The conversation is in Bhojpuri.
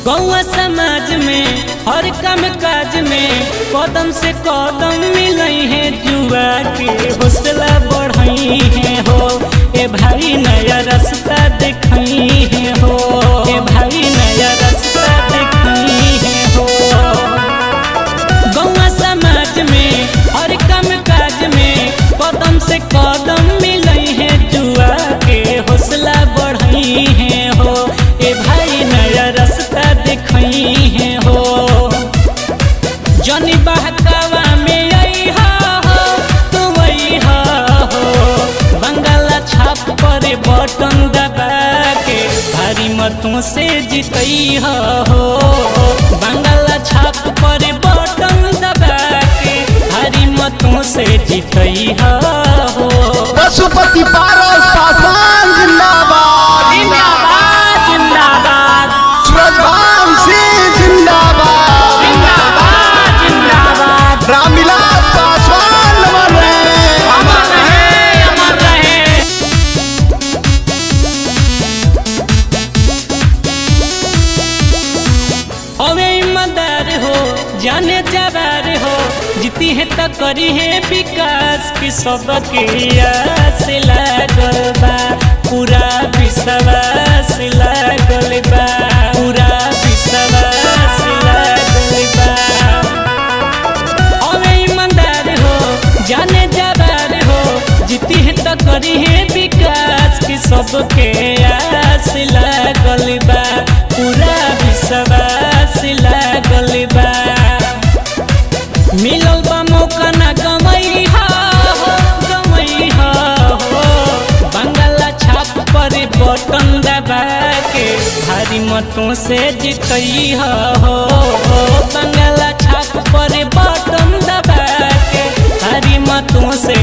गौआ समाज में हर काम काज में कदम से कदम मिलई है जुआ के हौसला बढ़ई है हो ए भाई नया रास्ता देखई है हो ए भाई नया रास्ता देखई है हो गौआ समाज में हर काम काज में कदम से कदम मिलई है जुआ के हौसला बढ़ई है हो ए भाई नया रास्ता देखई है हो जनी बहकावा में आई हो तू वही हो बंगाला छाप पर बटन दबा के भारी मतों से जीतई हो बंगाला छाप पर बटन दबा के भारी मतों से जीतई हो पशुपति पारस पासवान जिंदाबाद जिंदाबाद जिंदाबाद सूरजभान सिंह जिंदाबाद जिंदाबाद जिंदाबाद रामविलास पासवान नमन रहे अमर रहे अमर रहे हवे ईमानदार हो जाने जवार हो जीती है तो करी है विकास की सबके आस लागल बा पूरा विश्वास लागल बा पूरा विश्वास लागल बा हवे ईमानदार हो जाने जवार हो जीती है तो करी है विकास की सबके आस लागल बा पूरा विश्वास लागल बा मिलल बा मौका ना गमई हो गमई हो बंगाला छाप पर बटन दबा के भारी मतों से जीतई हो बंगाला छाप पर बटन दबा के भारी मतों से